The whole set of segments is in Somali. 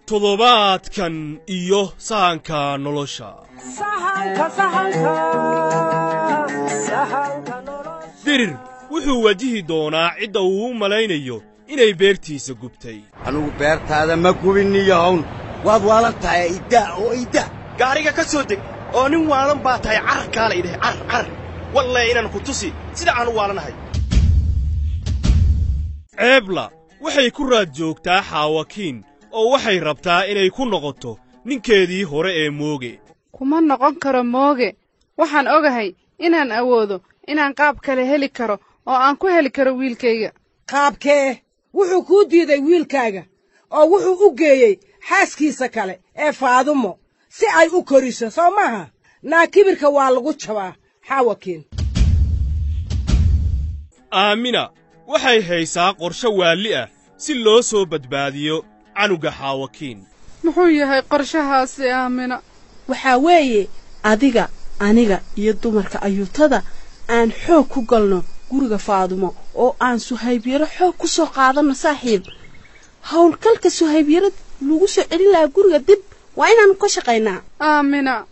toddobaadkan iyo sahanka nolosha dirir wuxuu wajihi doonaa cidda uu u malaynayo inay beertiisa gubtay anugu beertaada ma gubinniyahown waad waalan tahay iddaa oo idda gaariga ka soo deg oo nin waalan baa tahay carar kaala idhahay carar carar wallahi inaan ku tusi sida aan u waalanahay ceebla waxay ku raad joogtaa xaawakiin oo waxay rabtaa inay ku noqoto ninkeedii hore ee mooge kuma noqon karo mooge waxaan ogahay inaan awoodo inaan qaab kale heli karo oo aan ku heli karo wiilkayga qaabkee wuxuu kuu diiday wiilkaaga oo wuxuu u geeyey xaaskiisa kale ee faadumo si ay u koriso soo maaha naa kibirka waa lagu jabaa xaawakiin aamina waxay haysaa qorshe waalli ah si loo soo badbaadiyo canuga xaawakiin muxuu yahay qorshahaasi aamina waxaa weeye adiga aniga iyo dumarka ayuutada aan xoog ku galno guriga faadumo oo aan suhaybyaro xoog ku soo qaadanno saaxiib howlgalka suhaybyaro lagu soo celin lahaa guriga dib waa inaannu ka shaqaynaa aamina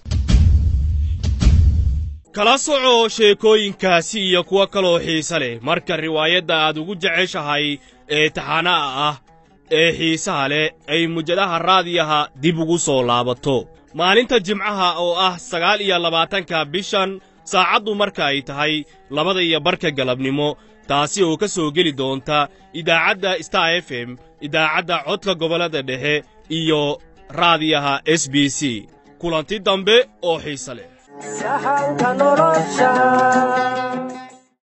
kala soco sheekooyinkaasi iyo kuwo kaloo xiise leh marka riwaayadda aad ugu jeceshahay ee taxana'a ah ee xiisaha leh ay mujadaha raadiyaha dib ugu soo laabato maalinta jimcaha oo ah sagaal iyo labaatanka bishan saacaddu marka ay tahay labada iyo barka galabnimo taasi oo ka soo geli doonta idaacadda star f m idaacadda codka gobollada dhexe iyo raadiyaha s b c kulanti dambe oo xiise leh sahanka nolosha